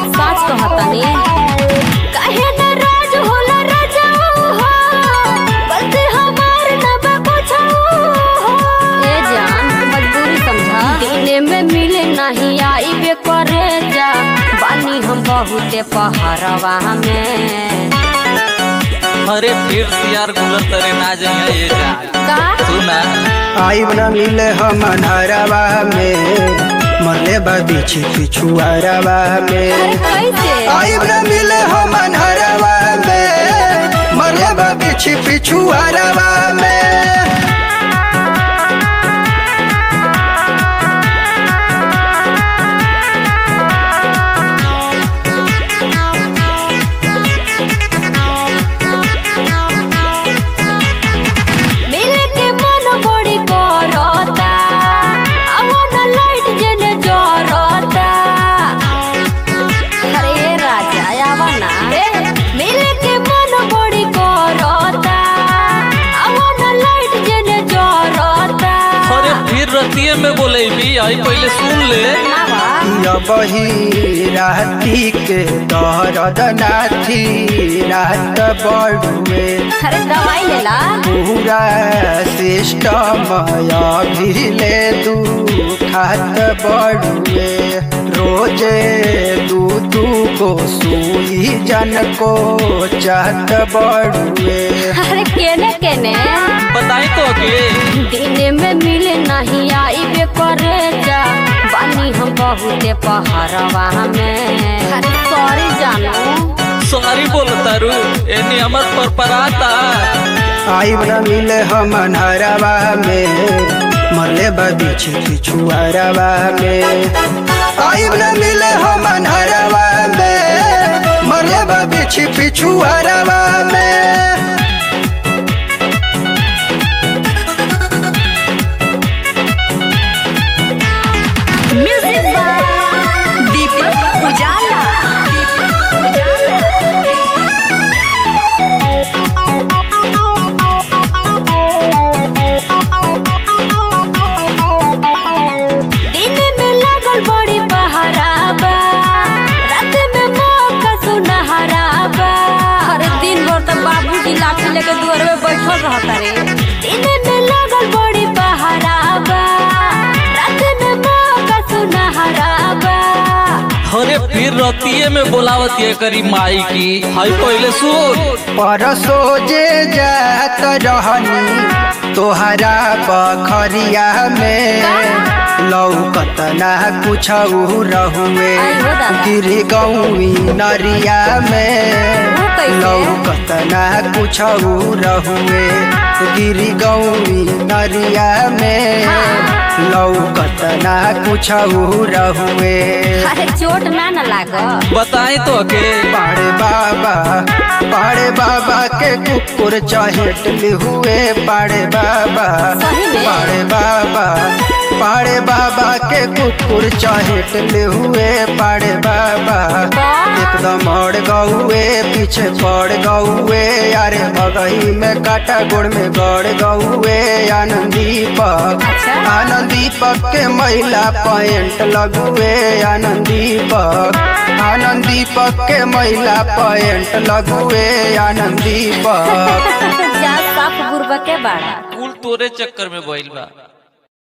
साच कहतनी काहे नाराज होला राजाऊ हो गलती हमार न बा कुछऊ हो ए जान मजबूरी समझा दिने में मिले नहीं आई बे करे जा बानी हम बहुते पहरवा में अरे फिर सियार गुलर तरे ना जाइए ये जा का सुना आइब न मिले हम हरवा में मरले बा बिछी पिछुआरवा अरे में कैसे आइब न मिले हम हरवा में मरले बा बिछी पिछुआरवा में मिले के मन बड़ी करता अवन लाइट जने जरता अरे राजा आवा ना मिले के मन बड़ी करता अवन लाइट जने जरता अरे फिर रतिये में बोले भी आई पहले सुन ले आवा बही राती के दहरद नाथी रात बड़ुए अरे दवाई ले ला पूरा सिस्टम अभी ले दू खात बड़ुए रोजे दू दू को सुई जन को चाहत बड़ुए अरे केने केने बताई तो के दिन में मिले नहीं आई बे करे जा बानी हम बहुते पहरवा में अरे सॉरी जानू सॉरी बोल तारू एनी हमर पर पराता आइब न मिले हम हरवा में मरले बिछी पिछुआरवा में आइब न मिले हम हरवा में मरले बिछी पिछुआरवा में म्यूजिक दीपक उजाला दिन में लागल बड़ी बहराबा रात में मौका सुनहराबा अरे दिन भर तो बाबूजी लाठी लेके दुआर में बैठल रहता रे दिन में लागल बड़ी बहराबा रात में मौका सुनहराबा अरे फिर रतिये में बोलावत ये करी माई की हाई पहले सुन परसो जे जात रहनी तोहरा बखरिया में लौकत ना कुछ रहुए आई हो दादा। गिर गौवी नरिया में वो कैसे? लौकत ना कुछ रहुए गिर गौवी नरिया में लौकत ना कुछ रहुए अरे चोट ना न लाग बताई तो के पाड़े बाबा पाड़े बाबा के कुकुर चहेट हुए पाड़े बाबा सही में? पाड़े बाबा पाड़े बाबा के कुकुर चहेट हुए पाड़े बाबा एकदम अड़ गौए पीछे पड़ गौए यारे भगही में काटा गोड़ में गड़ गौए आनंदी पक अच्छा। आनंदी पक के महिला पैंट लगुए आनंदी पक आनंदी पक के महिला पैंट लगुए आनंदी पक जा साफ गुरबा के बाड़ा कुल तोरे चक्कर में भइल बा